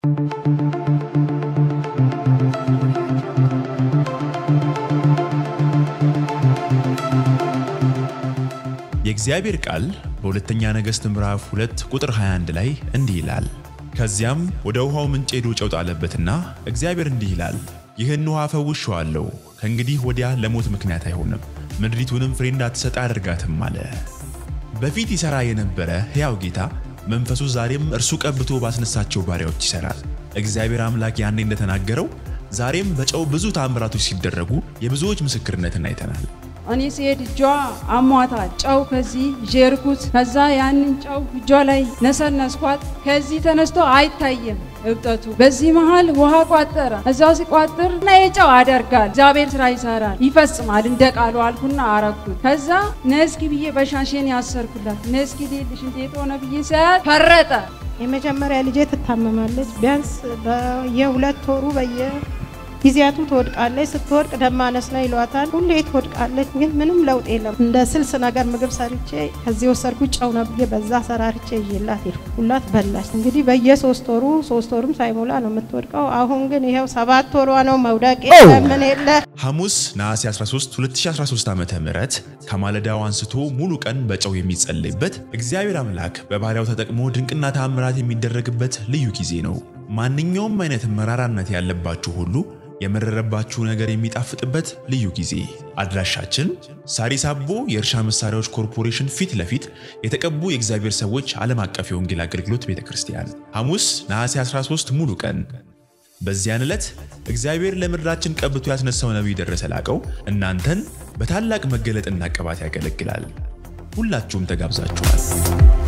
የእግዚአብሔር ቃል በሁለተኛ ነገሥት ምዕራፍ 2 ቁጥር 21 ላይ እንዲህ ይላል፣ ከዚያም ወደ ውሃው ምንጭ ሄዶ ጨው ጣለበትና እግዚአብሔር እንዲህ ይላል፣ ይህን ውሃ ፈውሼዋለሁ፣ ከእንግዲህ ወዲያ ለሞት ምክንያት አይሆንም፣ ምድሪቱንም ፍሬ እንዳትሰጥ አያደርጋትም አለ። በፊት ይሠራ የነበረ ሕያው ጌታ መንፈሱ ዛሬም እርሱ ቀብቶ ባስነሳቸው ባሪያዎች ይሠራል። እግዚአብሔር አምላክ ያኔ እንደተናገረው ዛሬም በጨው ብዙ ተአምራቶች ሲደረጉ የብዙዎች ምስክርነትን አይተናል። እኔ ስሄድ እጇ አሟታል። ጨው ከዚህ ዤርኩት። ከዛ ያንን ጨው እጇ ላይ ነሰነስኳት። ከዚህ ተነስቶ አይታየም እብጠቱ። በዚህ መሃል ውሃ ቋጠረ። እዛው ሲቋጥር እና የጨው አደርጋል እግዚአብሔር ስራ ይሰራል ይፈጽማል እንደ ቃሉ አልኩና አረኩት። ከዛ ነስኪ ብዬ በሻሼን ያሰርኩላት ነስኪ ሌልሽ እንዴት ሆነ ብዬ ሳያት ፈረጠ። የመጀመሪያ ልጄ ትታመማለች። ቢያንስ በየሁለት ወሩ በየ ጊዜያቱ ትወድቃለች። ስትወድቅ ደም ማነስ ነው ይሏታል። ሁሌ ትወድቃለች፣ ግን ምንም ለውጥ የለም። እንደ ስልስ ነገር ምግብ ሰርቼ ከዚህ ወሰድኩ ጨው ነው ብዬ በዛ ሰራርቼ ይዤላት ሄድኩ። ሁላት በላች። እንግዲህ በየሶስት ወሩ ሶስት ወሩም ሳይሞላ ነው የምትወድቀው። አሁን ግን ይኸው ሰባት ወሯ ነው። መውደቅ የለ ምን የለ። ሐሙስ ነሐሴ 13 2013 ዓ ም ከማለዳው አንስቶ ሙሉ ቀን በጨው የሚጸለይበት እግዚአብሔር አምላክ በባሪያው ተጠቅሞ ድንቅና ተአምራት የሚደረግበት ልዩ ጊዜ ነው። ማንኛውም አይነት መራራነት ያለባችሁ ሁሉ የመረረባችሁ ነገር የሚጣፍጥበት ልዩ ጊዜ። አድራሻችን ሳሪስ አቦ የእርሻ መሳሪያዎች ኮርፖሬሽን ፊት ለፊት የተቀቡ የእግዚአብሔር ሰዎች ዓለም አቀፍ የወንጌል አገልግሎት ቤተ ክርስቲያን ሐሙስ ነሐሴ 13 ሙሉ ቀን። በዚያን ዕለት እግዚአብሔር ለምድራችን ቀብቶ ያስነሳው ነቢይ ደረሰ ላቀው እናንተን በታላቅ መገለጥና ቅባት ያገለግላል። ሁላችሁም ተጋብዛችኋል።